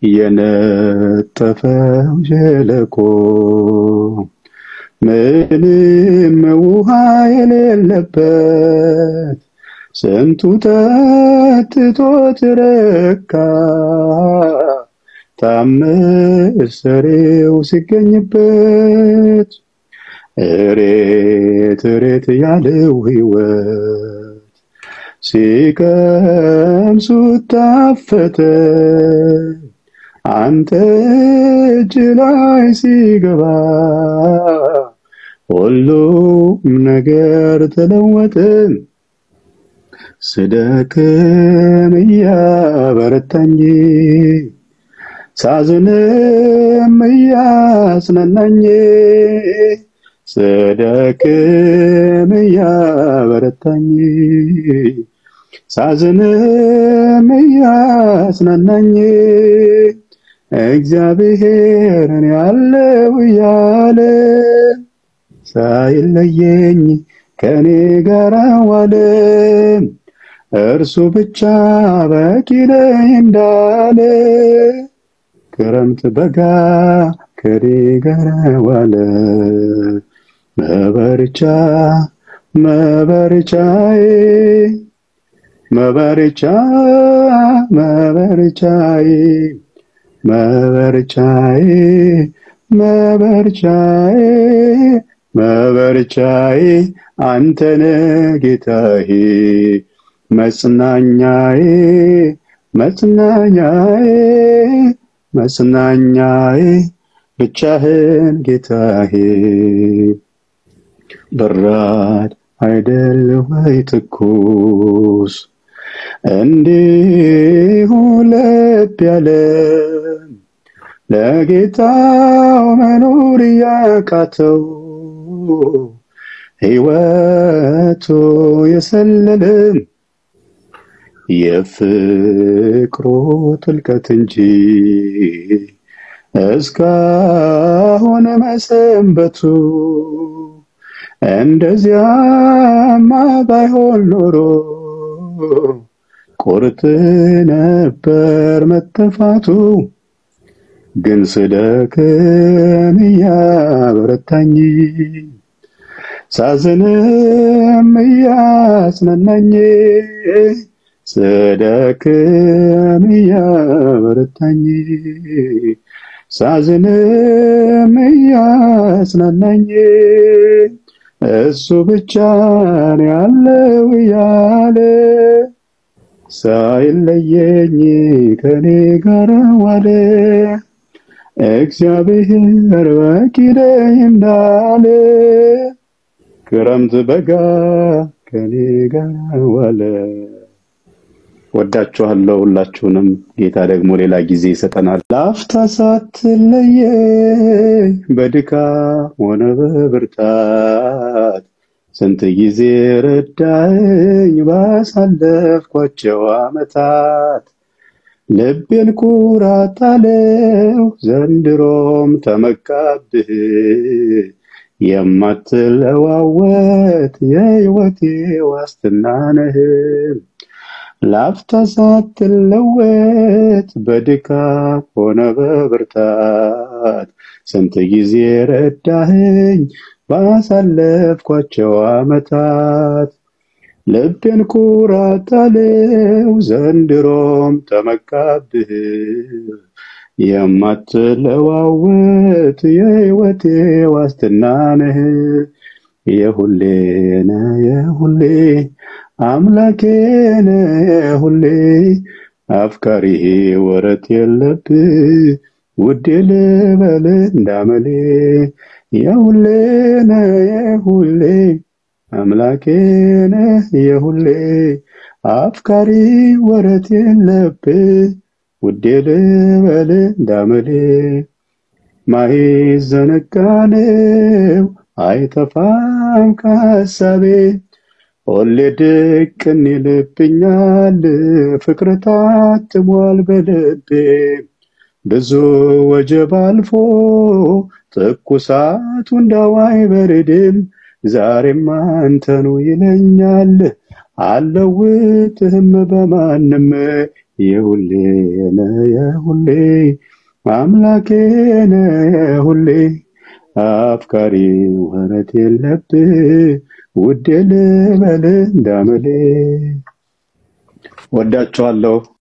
የነጠፈው ሸለቆ ምንም ውሃ የሌለበት ስንቱ ጠጥቶት ረካ ታምር ሰሪው ሲገኝበት እሬት እሬት ያለው ሕይወት ሲቀምሱት ታፈተ አንተ እጅ ላይ ሲገባ ሁሉም ነገር ተለወጠ። ስደክም እያበረታኝ ሳዝንም እያጽናናኝ ስደክም እያበረታኝ ሳዝንም እያጽናናኝ እግዚአብሔርን ያለው እያለ ሳይለየኝ ከኔ ጋር ዋለ። እርሱ ብቻ በቂ ነኝ እንዳለ ክረምት በጋ ከኔ ጋር ዋለ። መበርቻ መበርቻዬ መበርቻ መበርቻዬ መበርቻዬ መበርቻዬ መበርቻዬ አንተነ ጌታዬ መጽናኛዬ መጽናኛዬ መጽናኛዬ ብቻህን ጌታዬ በራድ አይደል ወይ ትኩስ እንዲሁ ለብ ያለ ለጌታው መኖር እያቃተው ሕይወቱ የሰለለ የፍቅሩ ጥልቀት እንጂ እስካሁን መሰንበቱ እንደዚያማ ባይሆን ኖሮ ቁርጥ ነበር መተፋቱ። ግን ስደክም እያበረታኝ ሳዝንም እያጽናናኝ ስደክም እያበረታኝ ሳዝንም እያጽናናኝ እሱ ብቻ ነው ያለው እያለ ሳይለየኝ ከኔ ጋር ዋለ። እግዚአብሔር በቂ ነኝ እንዳለ ክረምት በጋ ከኔ ጋር ዋለ። ወዳችኋለሁ ሁላችሁንም። ጌታ ደግሞ ሌላ ጊዜ ይሰጠናል። ለአፍታ ሳትለየኝ በድካም ሆነ በብርታት ስንት ጊዜ ረዳኝ ባሳለፍኳቸው ዓመታት ልቤን ኩራት አለው ዘንድሮም ተመካብህ የማትለዋወጥ የሕይወቴ ዋስትና ነህ። ላፍታ ሳትለወጥ በድካም ሆነ በብርታት ስንት ጊዜ ረዳኸኝ ባሳለፍኳቸው ዓመታት ልቤን ኩራት አለው ዘንድሮም ተመካብህ የማትለዋወጥ የሕይወቴ ዋስትና ነህ። የሁሌ ነህ የሁሌ አምላኬ ነህ የሁሌ አፍቃሪ ወረት የለብህ ውዴ ልበል እንዳመሌ የሁሌ ነህ የሁሌ አምላኬ ነህ የሁሌ አፍቃሪ ወረት የለብህ ውዴ ልበል እንዳመሌ ማይዘነጋነው አይጠፋም ከሐሳቤ ሁሌ ድቅን ይልብኛል ፍቅር ታትሟል በልቤ ብዙ ወጀብ አልፎ ትኩሳቱ እንዳው አይበርድም ዛሬም አንተኑ ይለኛል አልለውጥህም በማንም የሁሌ ነህ የሁሌ አምላኬ ነህ የሁሌ አፍቃሪ ወረት የለብህ ውዴ ልበል እንዳመሌ ወዳችኋለሁ።